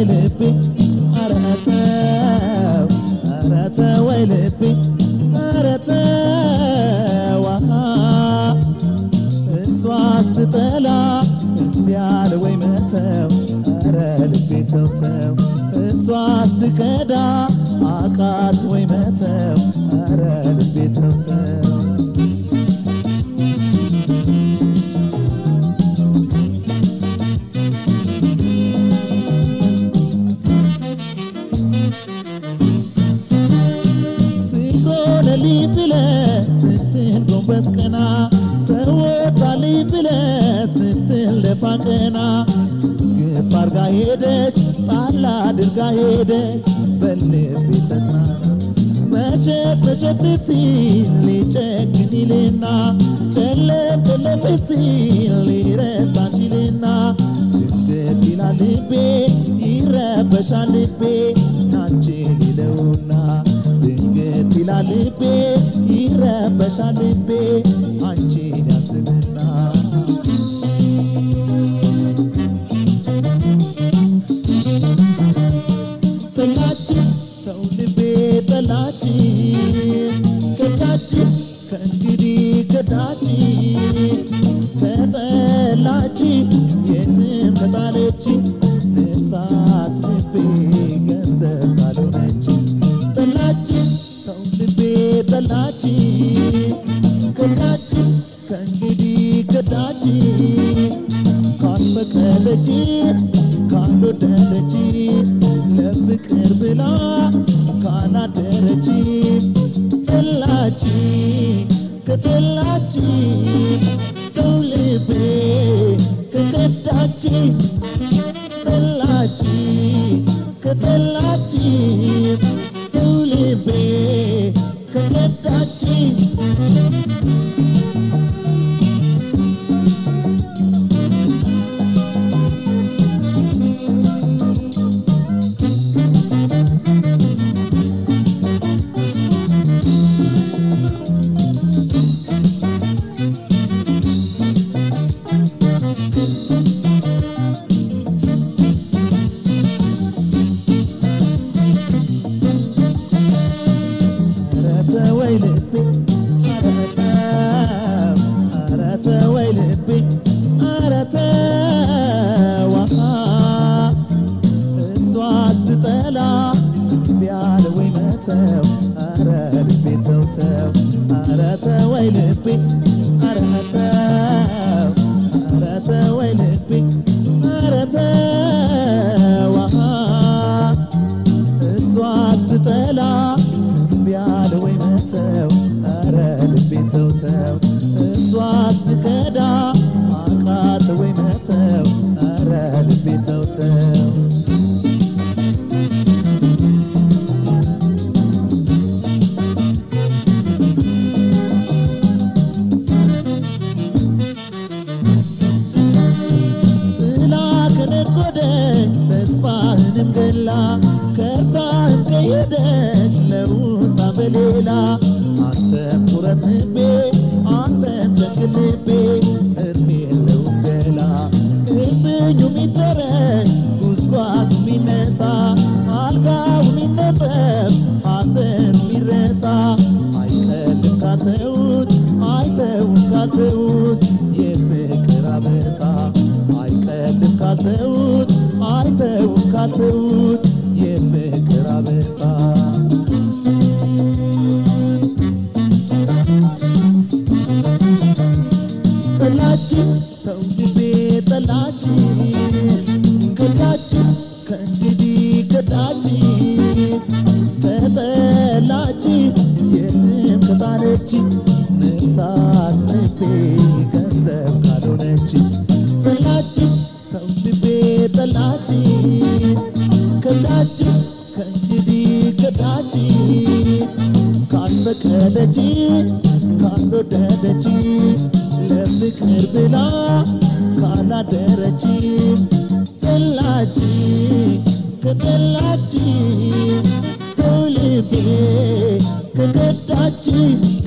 ልቤ ኧረ ተው ኧረ ተወይ ልቤ ኧረ ተው አሃ እሷ ስትጠላ እምቢ አለ ወይ መተው ኧረ ልቤ ተው ተው እሷ ስትከዳ አቃት ወይ መተው ኧረ ልቤ ተው ተው ፍቅሮነልኝ ብለህ ስትል ጎንበስ ቀና ሰው ወጣልኝ ብለህ ስትል ደፋ ቀና ግፍ አርጋ ሄደች ጣል አድርጋ ሄደች በልቤ ተጽናና መሸት መሸት ሲል ሊጨክን ይልና ጨለም ጨለም ሲል ሊረሳሽ ይልና ድንገት ይላል ልቤ ይረበሻል ልቤ ናንቺን ይለውና ድንገት ይላል ልቤ ይረበሻል ልቤ አንቺን ያስብና ጠላችን ተው ልቤ ጠላችን ከዳችን ከእንግዲህ ከዳችን ከጠላችን የትም ከጣለችን እሳት ልቤ ገንዘብ ካልሆነች ጠላችን ተው ልቤ ጠላችን ከዳችን ከእንግዲህ ከዳችን ካልፈቀደች ካልወደደች ለፍቅር ብላ ካላደረች ጠላች ከጠላች ተው ልቤ ከከዳች ጠላች ከጠላች ተው ልቤ ከከዳች ኧረ ተወይ ልቤ ኧረ ተው ኧረ ተወይ ልቤ ኧረ ተው አሃ እሷ ስትጠላ እምቢ አለ ወይ መተው ኧረ ልቤ ተው ተው ኧረ ተወይ ልቤ ኧረ ተው ኧረ ተወይ ልቤ ኧረ ተው አሃ እሷ ስትጠላ እምቢ አለ ወይ መተው ኧረ ልቤ ተው ተው እሷ ስትከዳ አቃተ ወይ መተው ኧረ ልቤ ተው ተው ጥላ ከነጎደች ተስፋህንም ገላ ከርታህም ከሄደች ለሩታ በሌላ አንተም ኩረት ልቤ አንተም ጨክን ልቤ እድሜ የለውም ገላ እርብኙ ሚደረግ ጉዝጓዙ ሚነሳ አልጋው ሚነጠፍ ሐዘኑ ሚረሳ አይቀልም ካልተውት አይተውም ካልተውት የፍቅር አበሳ አይቀልም ካልተውት አይተውም ካልተውት የፍቅር አበሳ ጠላችን ተው ልቤ ጠላችን ከዳችን ከእንግዲህ ከዳችን ከጠላችን የትም ከጣለች ንሳት ልቤ ገንዘብ ካልሆነች ጠላችን ተው ልቤ ጠላችን ከዳችን ከእንግዲህ ከዳችን ካልፈቀደች ካልወደደች ለፍቅር ብላ ካላደረች ጠላች ከጠላች ተው ልቤ ከከዳች